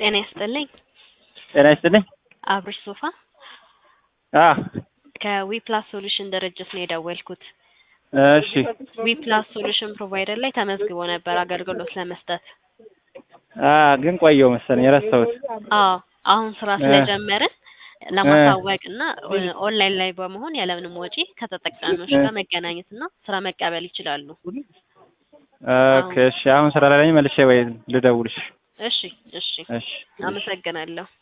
ጤና ይስጥልኝ። ጤና ይስጥልኝ። አብርሽ ሶፋ አ ከዊፕላስ ሶሉሽን ድርጅት ነው የደወልኩት። እሺ ዊፕላስ ሶሉሽን ፕሮቫይደር ላይ ተመዝግቦ ነበር አገልግሎት ለመስጠት። አ ግን ቆየው መሰለኝ የረሳሁት። አዎ አሁን ስራ ስለጀመርን ለማሳወቅ እና ኦንላይን ላይ በመሆን ያለምንም ወጪ ከተጠቃሚዎች ጋር መገናኘት እና ስራ መቀበል ይችላሉ። ኦኬ እሺ። አሁን ስራ ላይ ነኝ። መልሼ ወይ ልደውልሽ። እሺ እሺ፣ እሺ አመሰግናለሁ።